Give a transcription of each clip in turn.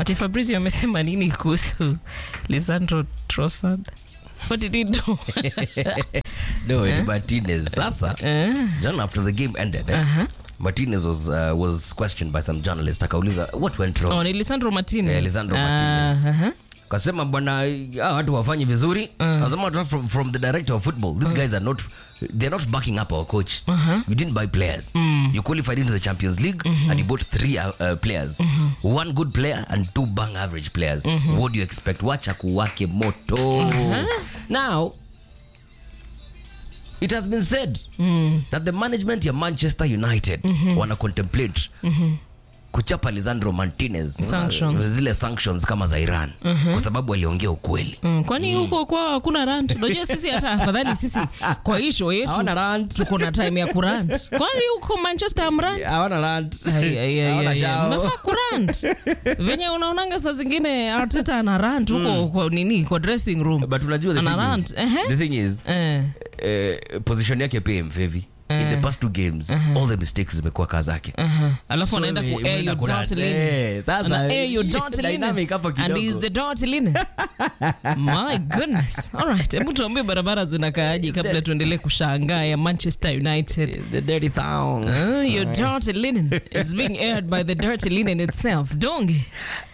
ati Fabrizio amesema nini kuhusu Lisandro Trossard? What did he do? no ni martinez sasa john after the game ended eh, martinez was, uh, was questioned by some journalist akauliza what went wrong oh, ni Lisandro Martinez. Eh, Lisandro Martinez. Ah, aha. kasema bwana hawa watu wafanyi vizuri kasema watu from, from the director of football these guys are not they're not backing up our coach you didn't buy players you qualified into the champions league and you bought three uh, uh, players one good player and two bang average players what do you expect wacha kuwake moto now it has been said that the management ya manchester united wana contemplate kuchapa lisandro martinez Sanctions. zile sanctions kama za iran kwa sababu aliongea ukweli Mm, kwani huko kwa hakuna rant? Unajua sisi hata afadhali sisi kwa hii show yetu Hawana rant. tuko na time ya kurant. Kwani huko Manchester amrant? hawana rant Ai, ai, ai, Hawana ai, ai. shao. Mnafaa kurant venye unaonanga saa zingine Arteta ana rant huko kwa nini kwa dressing room but unajua the ana thing rant is, ehe. the thing is Eh. eh, position yake pia imfevi in the past two games all the mistakes zimekuwa kaa zake Aha. alafu So anaenda ime- ku air imeenda your kurant. dirty linen. Eh, sasa, Ana air your dirty dynamic linen. hapo and kidogo. is the dirty linen my goodness all right hebu tuambie barabara zinakaaje kabla tuendelee kushangaa ya manchester united the dirty town Uh, your dirty linen is being aired by the dirty linen itself donge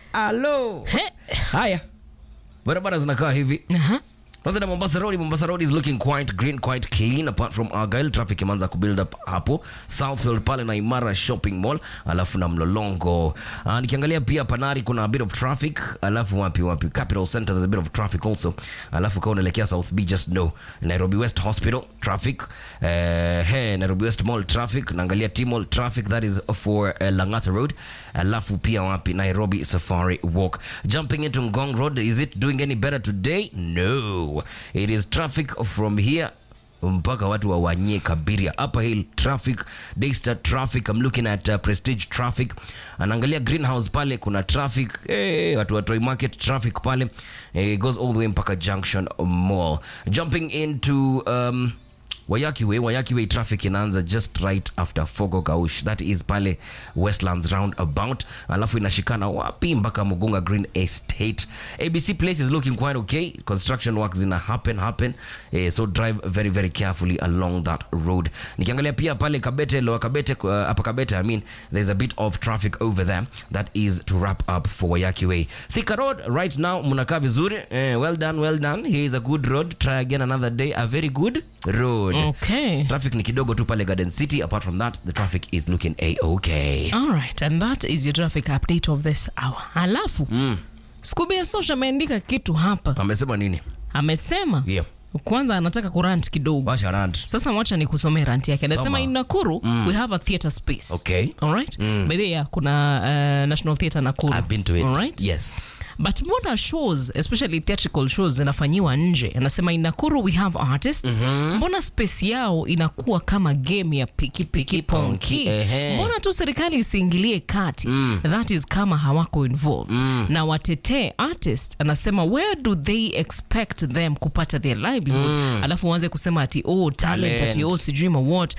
Hello. He. haya barabara zinakaa hivi Aha. kwanza na mombasa road mombasa road is looking quite green quite clean apart from argyle traffic imeanza kubuild up hapo southfield pale na imara shopping mall alafu na mlolongo uh, nikiangalia pia panari kuna a bit of traffic alafu wapi wapi capital center there's a bit of traffic also alafu kama unaelekea south b just know nairobi west hospital traffic uh, he nairobi west mall traffic naangalia t mall traffic that is for uh, langata road alafu pia wapi nairobi safari walk jumping into ngong road is it doing any better today no it is traffic from here mpaka watu wawanyie kabiria upper hill traffic daystar traffic i'm looking at uh, prestige traffic anaangalia greenhouse pale kuna traffic hey, watu wa Toy market traffic pale eh, it goes all the way mpaka junction mall jumping into um, Wayaki Way, Wayaki Way traffic inaanza just right after Fogo Gaush. That is pale Westlands roundabout. Alafu inashikana wapi mpaka Mugunga Green Estate. ABC Place is looking quite okay. Construction work zina happen happen. Eh, so drive very very carefully along that road. Nikiangalia pia pale Kabete, Lower Kabete, uh, hapa Kabete, I mean, there's a bit of traffic over there. That is to wrap up for Wayaki Way. Thika Road right now mnakaa vizuri. Eh, well done, well done. Here is a good road. Try again another day. A very good road. okay Traffic ni kidogo tu pale Garden City. Apart from that, the traffic is looking a-okay. all right and that is your traffic update of this hour alafu mm. Scooby ya Social ameandika kitu hapa Amesema nini? amesema Yeah. kwanza anataka kurant kidogo Washa rant. sasa wacha ni kusomea ranti yake anasema Soma. in nakuru we have a theatre space Okay. alright by the way, yeah, kuna uh, national theatre nakuru I've been to it. alright Yes. but mbona shows especially theatrical shows zinafanyiwa nje anasema in nakuru we have artists mbona space yao inakuwa kama game ya pikipiki ponki ehe. mbona tu serikali isiingilie kati that is kama hawako involved na watetee artist anasema where do they expect them kupata their livelihood alafu uanze kusema ati oh talent, Talent. ati oh sijui ma what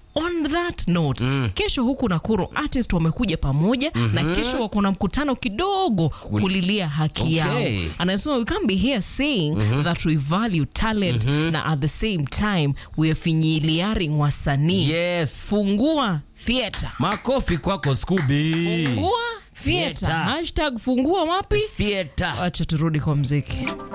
on that note kesho huku nakuru artist wamekuja pamoja na kesho wako na mkutano kidogo kulilia haki Okay. yao anasema we can't be here saying that we value talent na at the same time we are finyiliaring wasanii Yes. fungua theatre Makofi kwako Scooby. fungua theatre Theatre. hashtag fungua wapi Theater. acha turudi kwa mziki